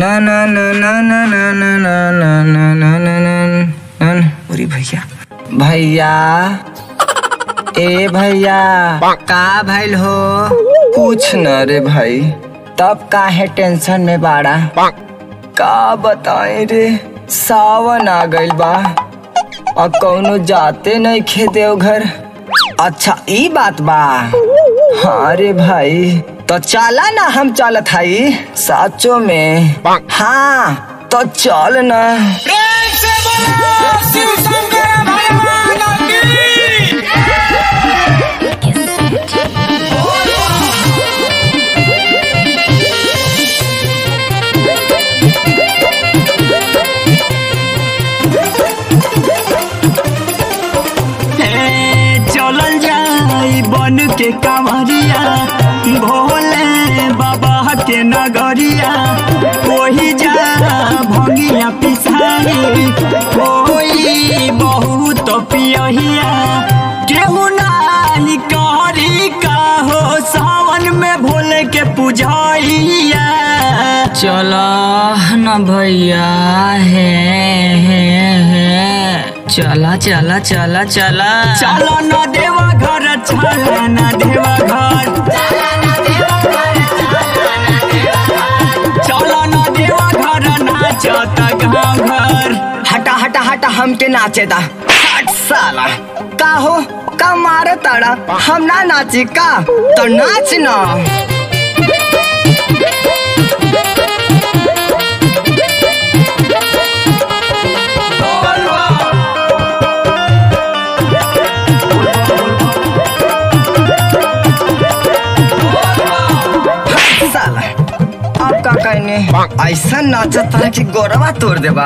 ना ना ना ना ना ना ना ना ना ना ना ना ना ना अरे भैया भैया ए भैया का भइल हो कुछ न रे भाई तब काहे टेंशन में बाड़ा का बताए रे सावन आ गइल बा और कौनो जाते नहीं खे देवघर अच्छा ई बात बा हाँ रे भाई तो चला ना हम चलत हई साचो में हाँ तो चल ना चलल जाई बन के कांवरिया भोले बाबा के नगरिया कोही जा भंगिया पिसाई कोई बहुत पियहिया केहू नानी कहरी का हो सावन में भोले के पूजैया चला न भैया है है है चला चला चला चला चलो न देवा घर चला न देवा घर चलो न देवा घर नाचत गाँव घर हटा हटा हटा हमके नाचे दा हट साला का हो का मारे ताड़ा हम ना नाची का तो नाच ना साला अब का कहने ऐसा नाचत है कि गोरवा तोड़ देबा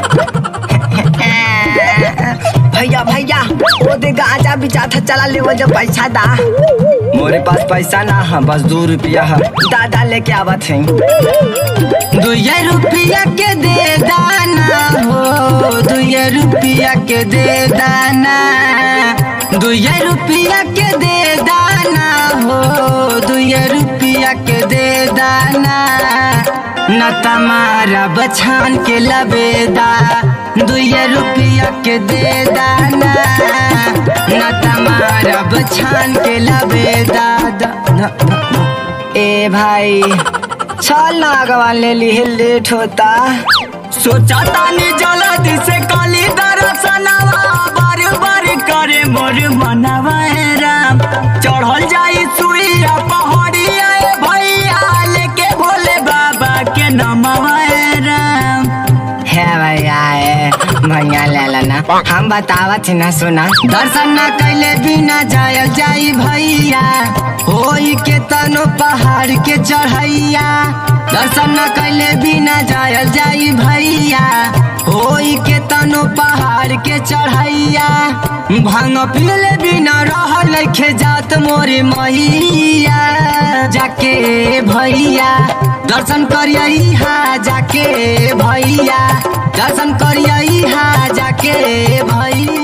भैया भैया वो दे गांजा बिचा था चला ले वो जो पैसा दा मोरे पास पैसा ना है बस दो रुपया है दादा लेके आवत है दुया रुपया के दे दाना हो दुया रुपया के दे दाना दुया रुपया के दे दाना हो दुया रुपया के दे दाना न तमारा बछान के लबेदा दुया रुपया के दे दाना न तमारा बछान के लबेदा दा- दा- दा- ए भाई चल ना अगवा ले ली लेट होता सोचा तानी जल्दी से काली दर्शनवा बार बार करे मोर मनवा हे राम चढ़ल जाई सुइया पहाड़िया ए भैया लेके भोले बाबा के नमवा हे राम है भैया ए, भैया ले लेना हम बतावत ही ना सुना दर्शन ना कैले बिना जायल जाई भैया होई के तनो पहाड़ के चढ़ैया दर्शन ना कैले बिना जायल जाई भैया होई के तनो पहाड़ के चढ़ैया भांग पीले बिना रहल खे जात मोरे मैया जाके भैया दर्शन करियई हा जाके भैया दर्शन करियई हा जाके भैया